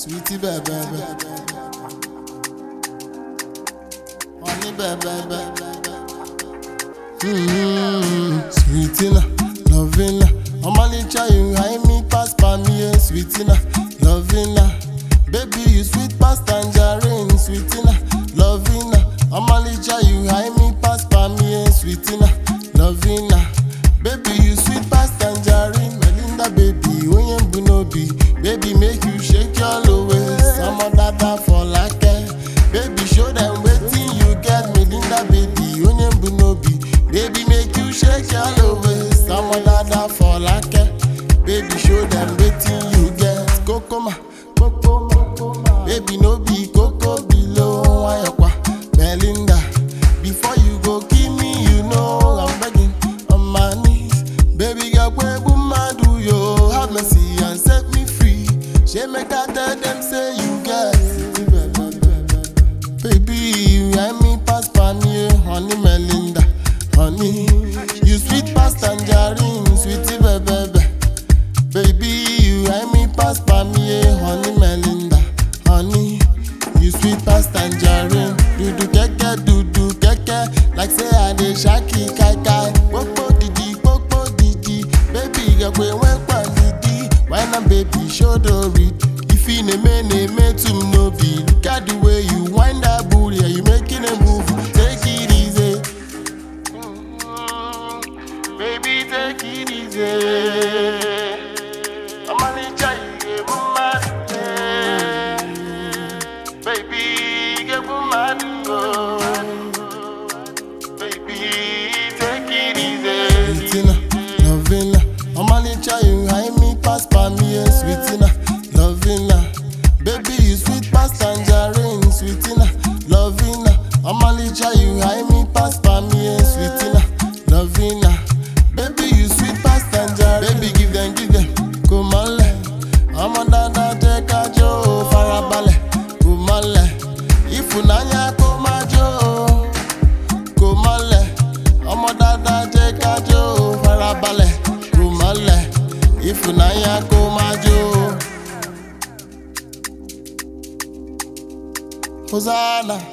sweetie bẹ̀bẹ̀ bẹ̀. Honey bẹ̀bẹ̀ bẹ̀. Mm, Sweetie na, loving na. Omalicha you high me pass pa me, yeah, sweetie na, loving na. Baby you sweet pass tangerine, sweetie na, loving na. Omalicha you high me pass pa me, yeah, sweetie na, loving na. Baby you sweet pass tangerine, Melinda baby, onye mbu n'obi. Baby make you shake your low waist, some dada for like Baby show them wetin you get, Melinda baby, onye mbu n'obi. Baby make you shake your low waist, some dada for like Baby show them wetin you get, kokoma, kokoma. Baby no be koko below, ayọ̀pá, Melinda. Before you go kill me, you know I'm begging on my knees. Baby girl, where madu yo, have mercy and set me free. She make I tell them say you get. Baby, you and me pass pan me, honey Melinda, honey. You sweet pass tangerine, sweetie baby. Baby, you and me pass pan me, honey Melinda, honey. You sweet pass tangerine, do do keke, do do keke, like say I dey shaki kai kai. Popo didi, popo didi, baby girl we went pan didi. Why not baby show the read? If you name name to no be, look at the way you wind that booty, yeah, you making a move. Take it easy, Mm, baby take it easy. I'm only trying to get mad. Baby, get mad. Baby, take it easy. Sweetina, loving I'm only trying high me pass pa me, yeah, sweetina, loving Baby, you sweet pass tangerine, sweetina, loving I'm only trying high me pass pa me, yeah, sweetina, loving Baby, you sweet pass tangerine. Baby, give them, give them, come on, let. I'm on that, that, take a joe, farabalẹ̀, come on, let. Ìfúnnáyà kó má jó o kò mọ́lẹ̀ ọmọ dáadáa jẹ́ kájó farabalẹ̀ kò mọ́lẹ̀ ìfúnnáyà kó má jó. Hosanna